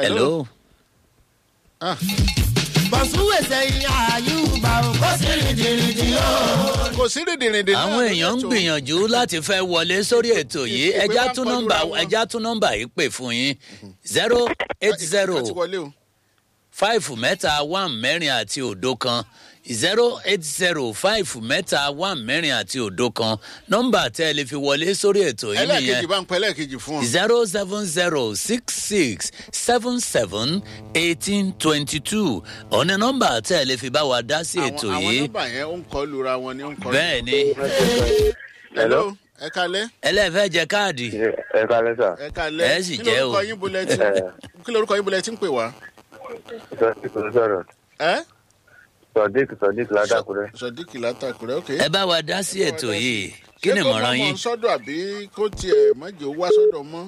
hello. Ah, bọ̀súwèsè ìyá àyùbá o kò sí rìndìrìndì o. kò sí rìndìrìndì náà àwọn lórí èèyàn ń ètò. gbìyànjú láti fẹ́ wọlé sórí ètò yìí Ìpè ẹja bá ń tún kọlura nọmba wọn. ẹja tún nọmba yìí pè fún yín zero eight zero Ìpè ti wọlé o. five mẹ́ta one mẹ́rin àti òdo kan zero eight zero five mẹ́ta one mẹ́rin àti òdo kan nọmba tẹ́ ẹ lè fi wọlé sórí ètò yìí ẹlẹ́ẹ̀kejì nìyẹn bá ń pẹ́ ẹlẹ́ẹ̀kejì fún ọ. zero seven zero six six seven seven eighteen twenty two ọ̀nà nọmba tẹ́ ẹ lè fi bá wa dá sí ètò àwọn àwọn yìí nọ́mbà yẹn ó ń kọ́ lura wọn ni ó ń kọ́. bẹ́ẹ̀ ni hello ẹ kalẹ́ ẹlẹ́fẹ́ jẹ káàdì ẹ kalẹ sà ẹ kalẹ́ Ẹ sì Kí jẹ́ lorúkọ o. yín bolẹ̀ tí kí lorúkọ yín bolẹ̀ tí ń pè wá. sọdík ló sọrọ ẹ sọdík sọdík ládàkúrẹ. sọdíkì látàkùrẹ́ ok. ẹ bá wa dá sí ètò yìí kí ni ṣé kó ìmọ̀ràn mọ̀ yín mọ̀ sọ́dọ̀ àbí kó tiẹ̀ mọ̀jẹ̀ wá sọ́dọ̀ mọ́.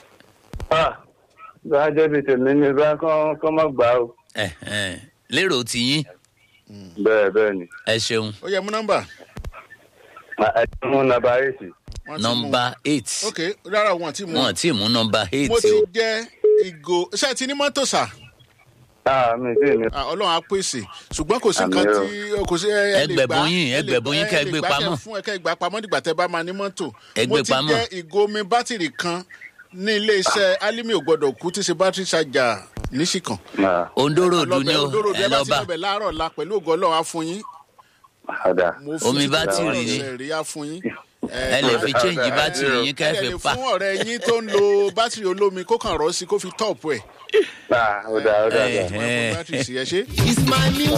bá a jẹ́ bíi tèmi ní bá kán kán má gbà ó. Ẹ̀hẹ̀n. lérò tiyín bẹ́ẹ̀ bẹ́ẹ̀ ni. ẹ ṣeun ó yẹ mú nọ́mbà. ẹ ti mú nàbà èsì. Wọ́n ti mú. nọmba eight ok rárá wọn ti mú. wọn tí mú nọmba eight mo ti o jẹ́ ìgò ṣé ẹ ti ní mọ́tò sà. ah mi ti ní. Ah, ọlọ́run á pèsè ṣùgbọ́n kò sí Àmì nǹkan o. tí kò sí ẹ ẹ lè Ẹgbẹ̀bùn gbà yín, ẹ lè ẹgbẹ̀bùn yín gbà, kẹ́ ẹ lè gbé gbà, pamọ́. kẹ́ fún ẹ kẹ́ gbà pamọ́ nígbà tẹ́ bá máa ní mọ́tò. Ẹ gbé mo ti pamọ́. jẹ́ ìgò omi bátìrì kan ní iléeṣẹ́ alimi ò gbọ́dọ̀ kú tí ṣe bátìrì ṣàjà níṣìkan. Ah, ondorodu ni o Olóró ẹ ẹ bá lọ ti bá lọ́bẹ̀ láàárọ̀ la pẹ̀lú ògo ọlọ́run á fún yín. ọ̀dà. Mo fún Omi yín bátìrì ni. ọ̀sẹ̀ rí á fún yín. ẹ lè fi change bátìrì yín ẹ kẹ́ lè fi pa fún ọ̀rẹ́ yín tó ń lo bátìrì olómi kó kàn rọ́ sí kó fi tọ́ọ̀pù ẹ̀. ah ọ̀dà ọ̀dà ọ̀dà. Ẹ̀hẹ̀n. bátìrì sí ẹ ṣe. it's my music